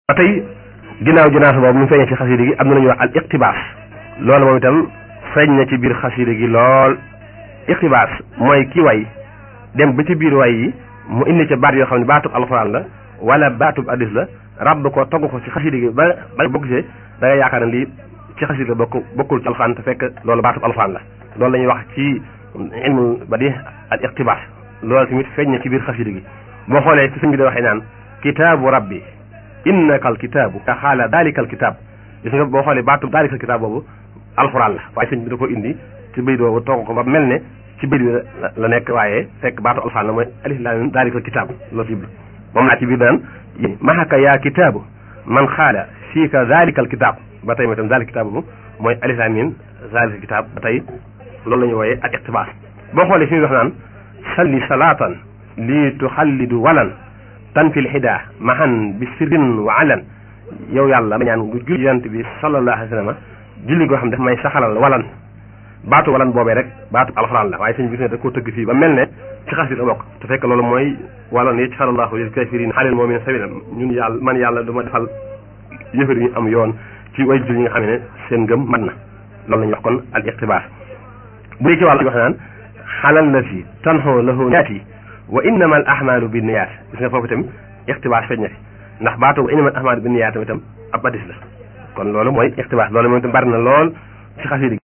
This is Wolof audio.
ba tey ginnaaw jinaasa boobu mu feeñee ci xasida gi am na lu ñuy wax al iqtibaas loolu moom itam feeñ na ci biir xasida gi lool iqtibaas mooy ki way dem ba ci biir way yi mu indi ca baat yoo xam ne baatub alxuraan la wala baatub addis la rabb ko togg ko ci xasida gi ba ba bokk ci da nga yaakaar ne lii ci xasida la bokk bokkul ci alxuraan te fekk loolu baatub alxuraan la loolu la ñuy wax ci ilmul badi al iqtibaas loolu tamit feeñ na ci biir xasida gi boo xoolee ci sëñ bi da waxee naan kitaabu rabbi innaka al kitaabu ka xaala daalika al kitaab gis nga boo xoolee baatub daalika al kitaab boobu alxuraan la waaye sëñ bi da ko indi ci bayit boobu togg ko ba mel ne ci bayit bi la nekk waaye fekk baatu alxuraan la mooy alif laam miim daalika al kitaab loolu ci moom laa ci biir naan mahaka yaa kitaabu man xaala fiika daalika al kitaab ba tey mooy tam daalika kitaab boobu mooy alif laam miim daalika al kitaab ba tey loolu la ñuy wooyee ak iqtibaas boo xoolee fi muy wax naan salli salaatan lii tuxallidu walan tan fil xidaa mahan bi sirrin wa alan yow yàlla ma ñaan nga julli yonent bi sallallahu alayhi wa sallam julli goo xam daf may saxalal walan baatu walan boobee rek baatu alxuraan la waaye sëñ bi gis ne da koo tëgg fii ba mel ne ci xas bi la bokk te fekk loolu mooy walan yaj'alullahu lil kaafiriina alal mu'miniina sabiila ñun yàlla man yàlla du ma defal yëfër yi ñu am yoon ci way jul yi nga xam ne seen ngëm mat na loolu la ñuy wax kon al iqtibaas bu dee ci wàllu wax naan xalal la fi tanxoo lahu niyaati wa innama al ahmaalu bi niyaat gis nga foofu itam iqtibaas feeñ na fi ndax baatu wa innama al ahmaalu bi niyaat itam ab hadis la kon loolu mooy iqtibaas loolu moom itam bari na lool ci xasida